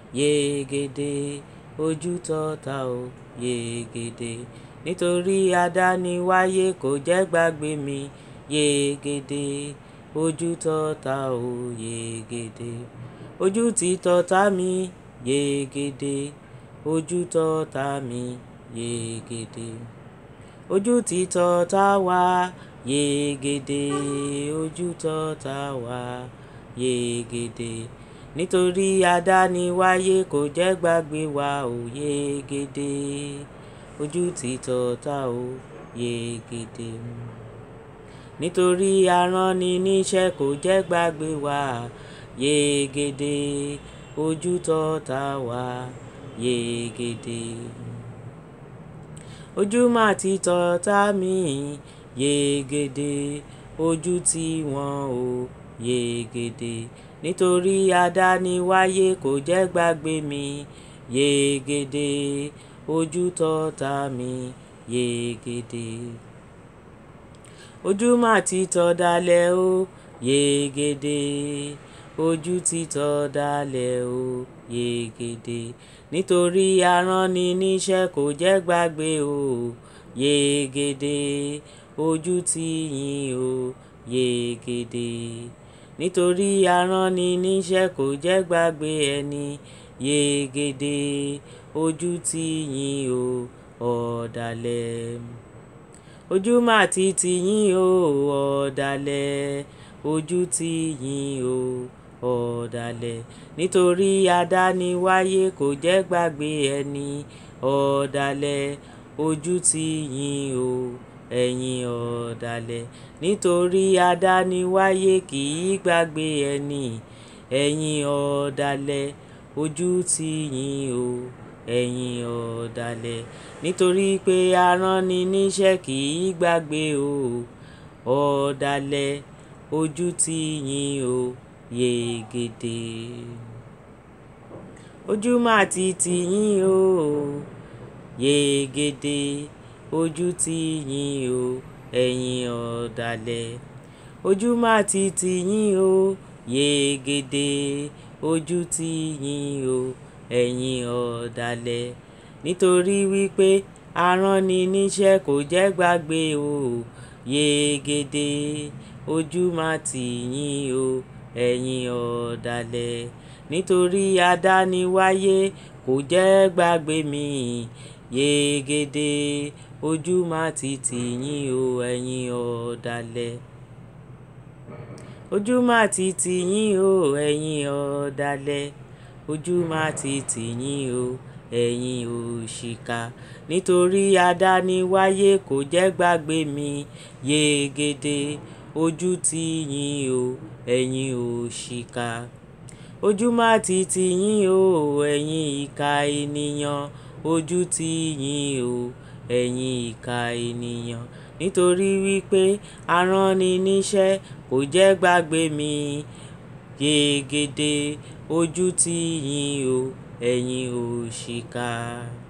yegede ojú tọ́ta o yegede nítorí adániwáyé kò jẹ́ gbàgbé mi yegede ojú tọ́ta o yegede ojú ti tọ́ta mi yegede ojú tọ́ta mi yegede ojú ti tọ́ta wá yegede ojú tọ́ta wá yegede nítorí adániwáyé kò jẹ́ gbàgbé wa ò yegede ojú ti tọ́ta o yegede nítorí aránni níṣẹ́ kò jẹ́ gbàgbé wa yegede ojú tọ́ta wá yegede ojú mà ti tọ́ta mi yegede ojú tí wọ́n ò yegede nítorí adániwáyé kò jẹ́ gbàgbé mi yegede ojú tọ́ta mi yegede ojú mà ti tọ́ dalẹ̀ o yegede ojú ti tọ́ dalẹ̀ o yegede nítorí aránni níṣẹ́ kò jẹ́ gbàgbé o yegede ojú tí yín o yegede nítorí aránni níṣẹ́ kò jẹ́ gbàgbé ẹni yegede ojú tí yín o ọ̀dàlẹ̀ ojú mà ti tì yín o ọ̀dàlẹ̀ ojú tí yín o ọ̀dàlẹ̀ nítorí adániwáyé kò jẹ́ gbàgbé ẹni ọ̀dàlẹ̀ ojú tí yín o ẹ̀yin ọ̀dàlẹ̀ nítorí adániwáyé kì í gbàgbé ẹni ẹ̀yin ọ̀dàlẹ̀ ojú tí yín o ẹ̀yin ọ̀dàlẹ̀ nítorí pé aránni níṣẹ́ kì í gbàgbé o ọ̀dàlẹ̀ ojú tí yín o yegede ojú mà ti tì yín o yegede ojú tí yín o ẹ̀yin ọ̀dàlẹ̀ ojú mà ti tì yín o yegede ojú tí yín o ẹ̀yin ọ̀dàlẹ̀ nítorí wípé aránni níṣẹ́ kò jẹ́ gbàgbé o yegede ojú mà tì yín o ẹ̀yin ọ̀dàlẹ̀ nítorí adániwáyé kò jẹ́ gbàgbé mi yegede ojú mà ti tì yín o ẹ̀yin ọ̀dàlẹ̀ ojú mà ti tì yín o ẹ̀yin ọ̀dàlẹ̀ ojú mà ti tì yín o ẹ̀yin òṣìkà nítorí adániwáyé kò jẹ́ gbàgbé mi yegede ojú tí yín o ẹ̀yin òṣìkà ojú mà ti tì yín o ẹ̀yin ìkà ènìyàn ojú tí yín o ẹ̀yin ìkà ènìyàn nítorí wípé aránni níṣẹ́ kò jẹ́ gbàgbé mi yegede ojú tí yín o ẹ̀yin òṣìkà.